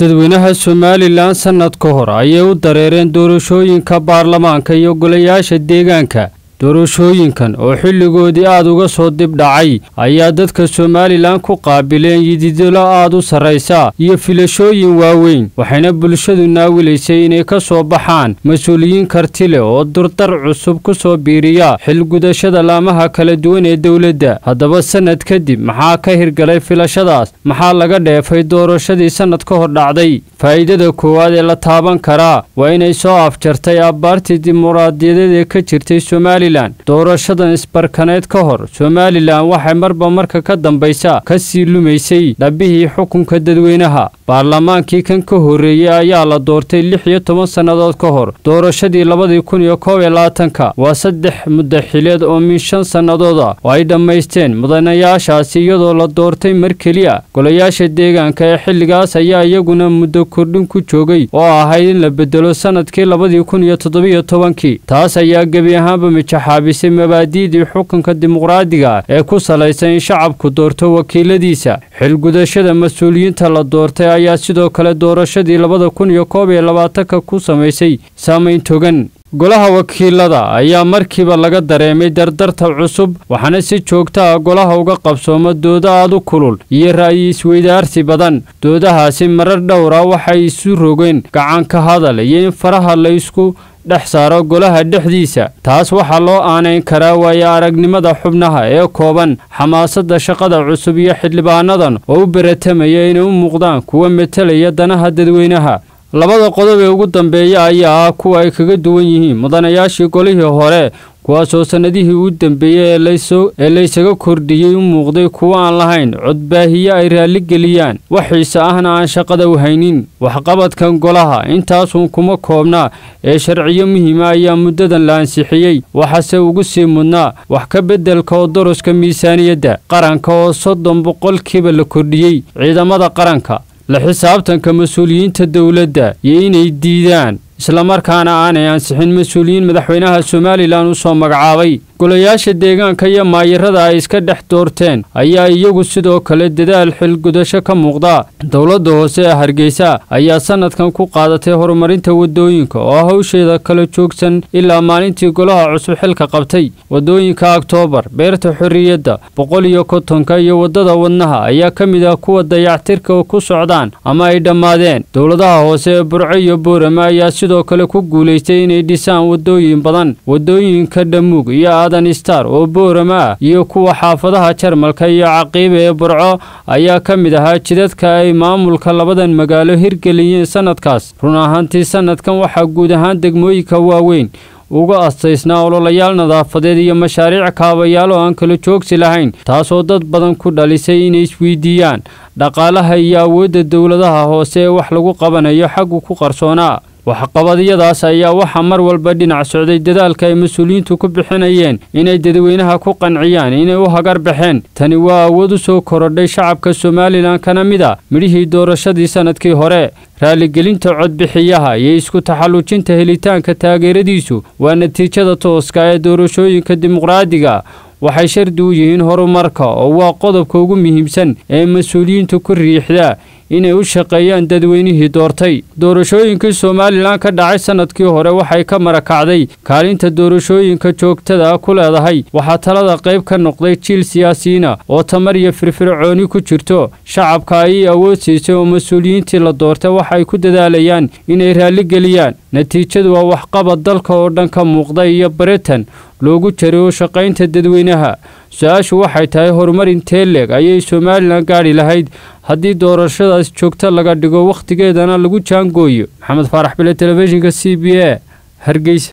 dadweynaha somalilan sannad ka hor ayay u dareereen doorashooyinka baarlamaanka iyo golayaasha deegaanka doorashooyinkan oo xilligoodii aad uga soo dib dhacay ayaa dadka somalilan ku qaabileen yididilo aad u sarraysa iyo filashooyin waaweyn waxayna bulshadu naawilaysay inay ka soo baxaan mas-uuliyiin karti leh oo durdar cusub ku soo biiriya xilgudashada laamaha kala duwan ee dowladda haddaba sannad kadib maxaa ka hirgalay filashadaas maxaa laga dheefay doorashadii sannad ka hor dhacday faa'iidada koowaad ee la taaban karaa waa inay soo afjartay abbaartii dimuqraadiyadeed ee ka jirtay somalilan doorashadan isbarkaneed ka hor somalilan waxay marba marka ka dambaysa ka sii lumaysay dhabbihii xukunka dadweynaha baarlamaankii kan ka horreeyey ayaa la doortay lix iyo toban sannadood ka hor doorashadii labadii kun iyo koob iyo labaatanka waa saddex muddaxileed oo min shan sannadood ah oo ay dhammaysteen mudanayaashaasi iyadoo la doortay mar keliya golayaasha deegaanka ee xilligaas ayaa iyaguna muddo kordhin ku joogay oo ahayd in la bedelo sannadkii labadii kun iyo toddobiyo tobankii taas ayaa gebi ahaanba mijaxaabisay mabaadi'dii xukunka dimuqraadiga ee ku salaysan in shacabku doorto wakiiladiisa xilgudashada mas-uuliyiinta la doortay ayaa sidoo kale doorashadii labada kun iyo koob iyo labaatanka ku samaysay saamayn togan golaha wakiilada ayaa markiiba laga dareemay dardarta cusub waxaana si joogta ah golaha uga qabsooma dooda aad u kulul iyo ra'yi isweydaarsi badan doodahaasi marar dhowra waxay isu rogeen gacanka hadal iyo in faraha la isku dhex saaro golaha dhexdiisa taas waxaa loo aanayn karaa waayo aragnimada xubnaha ee kooban xamaasadda shaqada cusub iyo xildhibaanadan oo u beratamaya inay u muuqdaan kuwa metelaya danaha dadweynaha labada qodob ee ugu dambeeya ayaa ah kuwa ay kaga duwan yihiin mudanayaashii golihii hore kuwaasoo sannadihii u dambeeyey ee laysaga kordhiyey u muuqday kuwo aan lahayn codbaahiye ay raalligeliyaan waxiise ahna aan shaqada u haynin waxqabadkan golaha intaasuun kuma koobnaa ee sharciyo muhiima ayaa muddadan la ansixiyey waxaase ugu sii mudnaa wax ka beddelka oo doroska miisaaniyadda qaranka oo soddon boqolkiiba la kordhiyey ciidamada qaranka la xisaabtanka mas-uuliyiinta dowladda iyo inay diidaan islamarkaana aanay ansixin mas-uuliyiin madaxweynaha somalilan u soo magacaabay golayaasha deegaanka iyo maayirada ay iska dhex doorteen ayaa iyagu sidoo kale dadaal xilgudasho ka muuqda dowladda hoose ee hargeysa ayaa sannadkan ku qaadatay horumarinta waddooyinka oo hawsheeda kala joogsan ilaa maalintii golaha cusub xilka qabtay waddooyinka oktoobar beerta xorriyadda boqol iyo kontonka iyo waddada wadnaha ayaa ka mid ah kuwa dayactirka ku socdaan ama ay dhammaadeen dowladaha hoose ee burco iyo boorama ayaa sidoo kale ku guulaystay inay dhisaan waddooyin badan waddooyinka dhamuug iyo star oo boorama ah iyo kuwa xaafadaha jarmalka iyo caqiiba ee burco ayaa ka mid ahaa jidadka ay maamulka labadan magaalo hirgeliyeen sannadkaas run ahaantii sannadkan waxaa guud ahaan degmooyinka waaweyn uga astaysnaa ololayaal nadaafadeed iyo mashaariic kaabayaal oo aan kala joogsi lahayn taasoo dad badan ku dhalisay inay isweydiiyaan dhaqaalaha iyo awoodda dowladaha hoose ee wax lagu qabanayo xaggu ku qarsoonaa waxqabadyadaas ayaa waxaa mar walba dhinac socday dadaalka ay mas-uuliyiintu ku bixinayeen inay dadweynaha ku qanciyaan inay u hagar baxeen tani waa awood u soo korodhay shacabka somalilan kana mid a midhihii doorashadii sannadkii hore raaligelinta codbixiyaha iyo isku taxallujinta helitaanka taageeradiisu waa natiijada tooska ee doorashooyinka dimuqraadiga waxay shardi u yihiin horumarka oo waa qodobka ugu muhiimsan ee mas-uuliyiintu ku riixda inay u shaqeeyaan dadweynihii doortay doorashooyinkii somalilan ka dhacay sannadkii hore waxay ka marakacday kaalinta doorashooyinka joogtada ku leedahay waxaa talada qayb ka noqday jiil siyaasiyiina oo tamar iyo firfircooni ku jirto shacabka ayay awood siisay oo mas-uuliyiintii la doortay waxay ku dadaalayaan inay raalligeliyaan natiijadu waa waxqabad dalka oo dhan ka muuqda iyo baritan loogu jaray oo shaqaynta dadweynaha su-aashu waxay tahay horumar intee leeg ayay somalilan gaadhi lahayd haddii doorashadaas joogto laga dhigo wakhtigeedana lagu jaangooyo maxamed faarax bile telefishinka c b a hargeysa